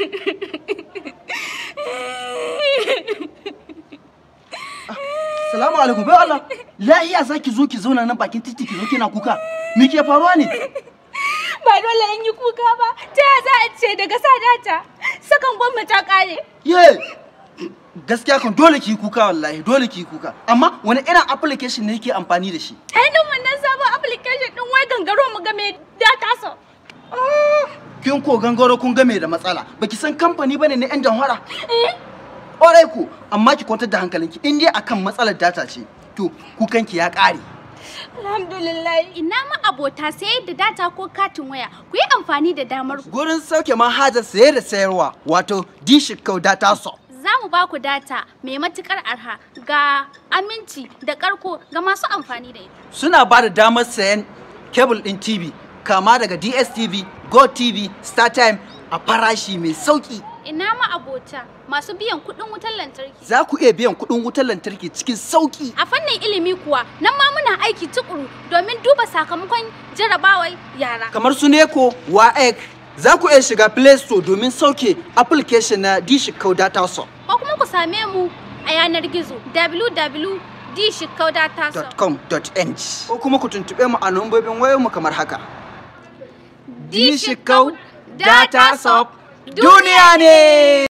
Salamu alaikum bai Allah. Lahiya za ki zo ki zauna nan bakin titi ki zo kina kuka. Me ke faruwa ne? Ba dole in yi kuka ba. Ta ya za a ce daga sa data? Sakan gwamma ta kare. Ye! Gaskiya kan dole ki yi kuka wallahi dole ki yi kuka. Amma wani irin application ne yake amfani da shi? Ainihin wannan sabon application din wai gangaro mu game data so. Kin ko gangaro kun game da matsala. Baki san kamfani bane na 'yan jamhara? Eh? Ƙwarai ku, amma ki kwantar da hankalinki in dai akan matsalar data ce. To, kukanki ya ƙare. Alhamdulillah. Ina ma abota sayar da data ko katin waya. Ku yi amfani da damar ku. Gurin sauke manhajar saye da sayarwa wato Dishikau Data Shop. Za mu ba ku data mai matukar arha ga aminci da karko ga masu amfani da ita. Suna ba da damar sayan kebul ɗin TV kama daga DSTV, GoTV, StarTime a farashi mai sauƙi. Ina ma abota masu biyan kuɗin wutar lantarki. Za ku iya biyan kuɗin wutar lantarki cikin sauƙi. A fannin ilimi kuwa nan ma muna aiki tukuru domin duba sakamakon jarabawar yara. Kamar su Neko, WAEC, za ku iya shiga Play Store domin sauke application na Dishikau Data Shop. Ko kuma ku same mu a yanar gizo www.dishikaudata.com. .com.ng ko kuma ku tuntuɓe mu a lambobin wayoyinmu kamar haka. Dishikau Data Shop duniya ne!